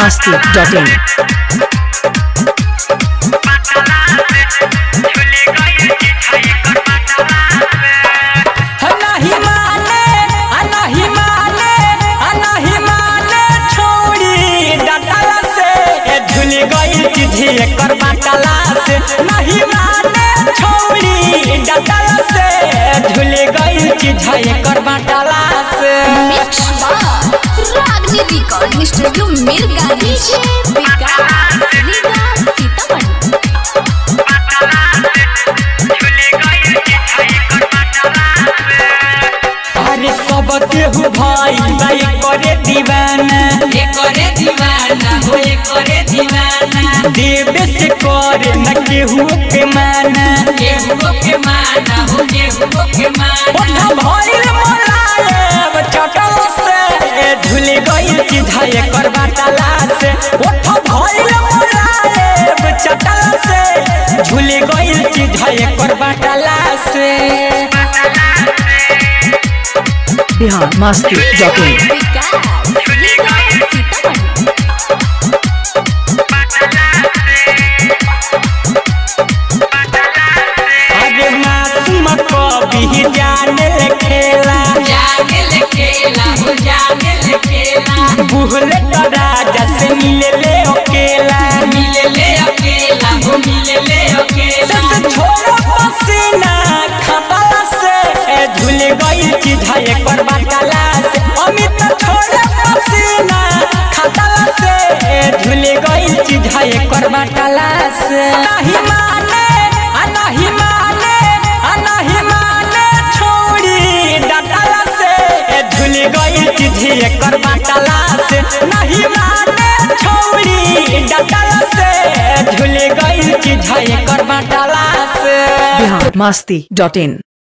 biharmasti.in नहीं माने नहीं माने नहीं माने छोड़ी डटला से झूल गई चिझी कर बाटला से नहीं माने छोड़ी डटला से झूल गई चिझी कर बाटला से mix by Ragini recording studio मिरगानी विकास रीगा सीतामढ़ी अरे सब केहू भाई भाई करे दीवाना करे दीवाना हो करे दीवाना देवे से करे न केहू के माना केहू के माना हो केहू के माना ओठा भइल मोलायब चटल से झूल गइल चिधाए कर बाटला से ओठा भइल मोलायब चटल से झूल गइल चिधाए कर बाटला से biharmasti.in विकास रीगा सीतामढ़ी अरे मासूम कभी जाने ले खेला जाने ले खेला हो जाने ले खेला बुहले तो राजा से मिले ले अकेला मिले ले अकेला हो मिले ले अकेला सस छोड़ो पसीना खतला से झूल गई चिढ़ाए कर बाटला से अमित छोड़ो पसीना खतला से झूल गई चिढ़ाए कर बाटला से नहीं माने आ नहीं माने आ नहीं माने छोड़ी डटला से झूल गई चिढ़ाए कर बाटला से नहीं माने छोड़ी डटला से झूल गई चिढ़ाए कर बाटला से biharmasti.in